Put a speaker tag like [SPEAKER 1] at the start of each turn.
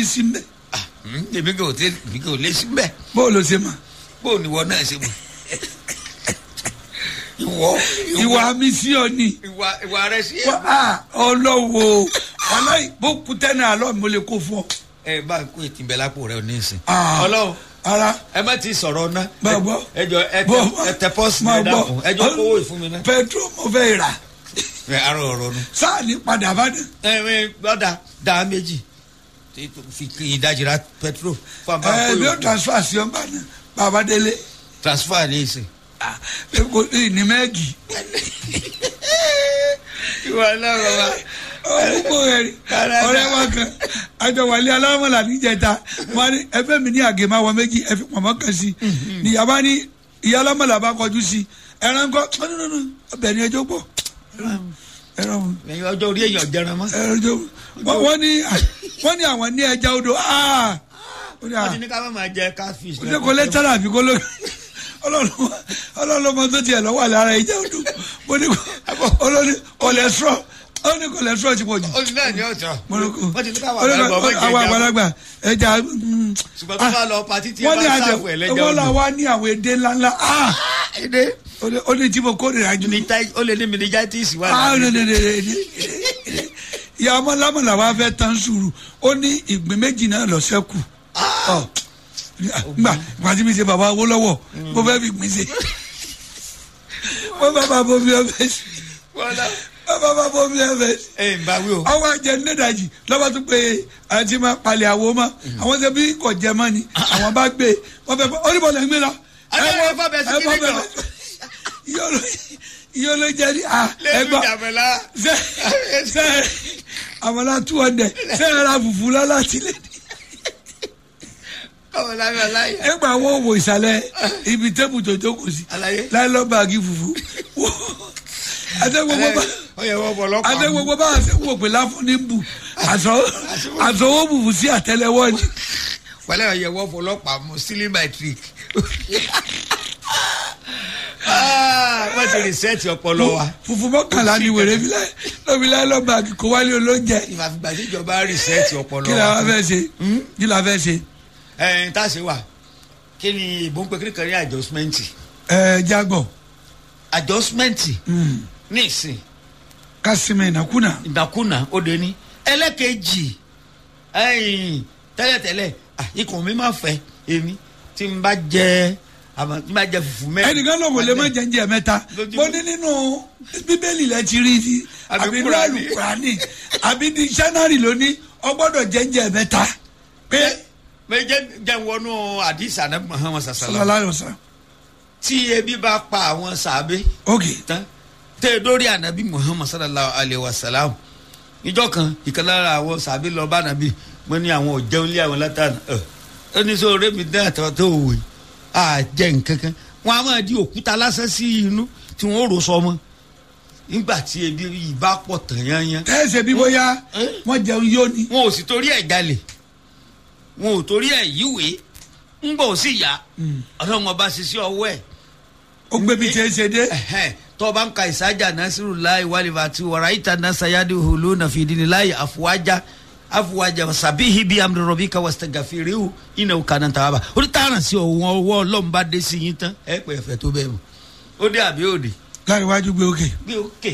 [SPEAKER 1] sí mbẹ
[SPEAKER 2] Ah, mm, èmi kò tẹ èmi kò lé síbẹ̀
[SPEAKER 1] bó o lọ ṣe mọ
[SPEAKER 2] bó o níwọ náà ṣe mọ̀ ìwọ
[SPEAKER 1] ìwà mi sí ọ ni
[SPEAKER 2] ìwà ìwà rẹ sí ẹ.
[SPEAKER 1] Wá, ah, ọlọ́wọ́ aláì bó kú tẹ́nà àlọ́ mi mo lè kó fún ọ.
[SPEAKER 2] ẹ bá ń kó ètí bẹ lápò rẹ ò ní ìsìn.
[SPEAKER 1] Ah.
[SPEAKER 2] ọlọ́run
[SPEAKER 1] ara
[SPEAKER 2] ẹ má ti sọ̀rọ̀ ná.
[SPEAKER 1] Bá a gbọ́.
[SPEAKER 2] ẹ jọ ẹ
[SPEAKER 1] bọ́
[SPEAKER 2] tẹ ẹ tẹ pọ́sì
[SPEAKER 1] máa
[SPEAKER 2] ẹ dákun ẹ jọ kówó ìfún mi ná.
[SPEAKER 1] petro mo fẹ́ rà
[SPEAKER 2] ẹ arọ ọ̀rọ̀ nu.
[SPEAKER 1] sáà ní padà bá dé.
[SPEAKER 2] ẹ ẹ lọ́dà dá méjì tí tó fi kí ìdajì ra petrol fún abá
[SPEAKER 1] ẹ
[SPEAKER 2] kó
[SPEAKER 1] bí ó
[SPEAKER 2] yòókù.
[SPEAKER 1] transfer sí ọgbà náà bàbá délé
[SPEAKER 2] transfer ní ìsìn.
[SPEAKER 1] Ah, ẹ kò ní ní mẹ́ẹ̀gì.
[SPEAKER 2] ìwà náà bàbá.
[SPEAKER 1] ọ̀pọ̀ ẹ̀rí ọ̀rẹ́ wa kan àjọwálé alámọ̀lá níjẹta wọn ní ẹfẹ́ mi ní àgèmá wọn méjì ẹfí pọ̀mọ́ kan sí níyàbá ní ìyá alámọ̀lá bá kọjú sí ẹran kọ́ ọ̀nùnùnù ọbẹ̀ ní ẹjọ́ pọ̀ ẹran wọn
[SPEAKER 2] ẹyin ọjọ́ orí èèyàn jẹran mọ́.
[SPEAKER 1] ẹran jọ wọn wọ́n ní wọ́n ní àwọn ní ẹja odò aa ó ní à
[SPEAKER 2] wọ́n ti ní ká má máa jẹ catfish.
[SPEAKER 1] ó ní kò lè tẹ́lẹ̀ àbí kò ló ọlọ́lọ́mọ tó tiẹ̀ lọ́wọ́ àlẹ́ ara ẹja odò mo ní kò olóní cholesterol ó ní cholesterol ti pọ̀ jù
[SPEAKER 2] olú náà ní ọ̀tọ̀.
[SPEAKER 1] mọlọkọ
[SPEAKER 2] wọ́n ti ní ká wà lágbà ọmọ
[SPEAKER 1] àwọn
[SPEAKER 2] ìjẹjà.
[SPEAKER 1] àgbàlagbà ẹja mm,
[SPEAKER 2] ṣùgbọ́n tó bá lọ patí tí ẹ
[SPEAKER 1] wọ́n ní
[SPEAKER 2] bá
[SPEAKER 1] àjẹ
[SPEAKER 2] sáfù ẹ̀ lẹ́jà
[SPEAKER 1] wọ́n là
[SPEAKER 2] odò.
[SPEAKER 1] wá ní àwọn èdè ńláńlá ah
[SPEAKER 2] èdè
[SPEAKER 1] ó ní- ó ní tí mo kórìíra jù
[SPEAKER 2] ó lè ní meningitis wà
[SPEAKER 1] ah
[SPEAKER 2] lára.
[SPEAKER 1] ní ní ní ní ní ìyá ọmọ lámọ̀lá wa fẹ́ tán sùúrù ó ní ìgbín méjì náà lọ sẹ́kù ọ gbà gbàtí mi ṣe bàbá owó lọ́wọ́ mo fẹ́ fi gbìn ṣe mo bá bá bomi ọbẹ̀ sí
[SPEAKER 2] wọ́n lọ.
[SPEAKER 1] mo bá bá bomi ọbẹ̀ sí
[SPEAKER 2] ẹ ń bá wí o.
[SPEAKER 1] ọwọ́ àjẹ nídàjì lọ́wọ́ tó pé àti máa palẹ̀ àwo mọ́ àwọn ṣe bí kò jẹ mọ́ ni àwọn bá gbé wọ́n fẹ́ fọ́ oníbọ̀ lẹ́ ń gbé lọ.
[SPEAKER 2] Adé, ẹ fọ́ bẹ́ẹ̀ sí kíní jọ.
[SPEAKER 1] iye ló jẹ ní à
[SPEAKER 2] lẹ́nu
[SPEAKER 1] ẹgbà
[SPEAKER 2] ìjàmbẹ̀lá.
[SPEAKER 1] ṣe ṣe àmàlà two hundred ṣe ẹ ra fùfú lọ́la tilẹ̀ ní.
[SPEAKER 2] ọmọ lábẹ́ aláyẹ.
[SPEAKER 1] ẹgbà wo wò ìsàlẹ̀ ibi tẹ́bù tó jókòó sí
[SPEAKER 2] Àlàyé.
[SPEAKER 1] láìlọ́ báàgì fùfú àtẹ̀gbogbo bá
[SPEAKER 2] ó yẹ wọ́n bọ̀ lọ́pàá.
[SPEAKER 1] àtẹ̀gbogbo bá àṣẹ wò pé láfún ní bù àṣọwọ́ bùbù sí àtẹlẹwọ́ ni.
[SPEAKER 2] pẹ̀lẹ́ ọ̀yẹ̀ wọ́n fọ lọ́pàá mú stealing my trick. wọ́n ti rìsẹ́ẹ̀tì ọpọlọ wa.
[SPEAKER 1] fùfú mọ́kànlá ni wèrè fi láì lọ́bi láì lọ́ báàgì kó wálé olóúnjẹ
[SPEAKER 2] ìfàfìgbà tí ìjọba rìsẹ́ẹ̀tì ọpọlọ
[SPEAKER 1] kí la wá
[SPEAKER 2] wa.
[SPEAKER 1] fẹ́ ṣe kí la fẹ́ ṣe
[SPEAKER 2] ẹ̀ ń tàṣe wà kí ni ìbò ń pe kí ni kan ní adjustment.
[SPEAKER 1] ẹ jágbọ̀
[SPEAKER 2] adjustment ní ìsìn
[SPEAKER 1] kásìmẹ̀ ìnákúnà
[SPEAKER 2] ìdàkúnà ó de ní. ẹlẹ́kejì ẹ̀yìn tẹ́lẹ̀tẹ́lẹ̀ ah, ikùn mi máa fẹ́ èmi tí n bá jẹ àmọ́ tí n bá jẹ fùfú mẹ́rin.
[SPEAKER 1] ẹnìkan ló wò lè má jẹ́njẹ́ mẹ́ta
[SPEAKER 2] Lójúmọ́.
[SPEAKER 1] mo ní nínú bíbélì lẹ ti rí i
[SPEAKER 2] Àbí
[SPEAKER 1] àbí nínú
[SPEAKER 2] Kùránì.
[SPEAKER 1] àlùkùránì àbí ní sẹ́nárì ló ní ọgbọ́dọ̀ jẹ́njẹ́ mẹ́ta pé
[SPEAKER 2] mẹ jẹ jẹ wọnú àdìsá náà Muhammad sasala
[SPEAKER 1] sallallahu alaihi wasallam
[SPEAKER 2] tí ebi bá pa àwọn sàbẹ
[SPEAKER 1] ok
[SPEAKER 2] tán tẹ dórí ànábì Muhammad sallallahu alaihi wasalam ìjọ kan ìkan lára àwọn sàbẹ lọ bá ànábì mo ní àwọn òjẹun lé àwọn látàná ẹ ẹni sọ ọ̀rẹ́ mi dá àtàwọn tó wò yìí à jẹ nkankan wọn a máa di òkúta lásán sí inú tí wọn ò rò sọmọ nígbà tí ebi yìí bá pọ̀ tán yányán
[SPEAKER 1] tẹ́sẹ̀ bí bóyá
[SPEAKER 2] Eh?
[SPEAKER 1] wọ́n jẹun yóò ní
[SPEAKER 2] wọn ò sì torí ẹ̀ jalè wọn ò torí ẹ̀ yíwèé ń bọ̀ sí ìyá ọlọ́run ọba ṣiṣẹ́ ọwọ́ ẹ̀
[SPEAKER 1] ó gbé bí tiẹ̀ ṣe dé
[SPEAKER 2] ẹ̀hẹ́n, tó bá ń ka ìsájà nasiru láì wàlíwà àti wàrà ìta nasayadi hulu nàfìdíni láì àfùwájà àfùwájà sàbíhi bíi amúdọ̀rọ̀bí ká wàsítẹ̀ gàfẹ́rẹ́wò iná kaná tàwa bá orí tààrà sí ọ̀wọ́n ọwọ́ ọlọ́run bá dé sí yín tán ẹ pẹ́ ẹ̀fẹ́ tó bẹ́ẹ̀ mọ̀ ó dé àbí òde
[SPEAKER 1] láríwájú gbé òkè
[SPEAKER 2] gbé òkè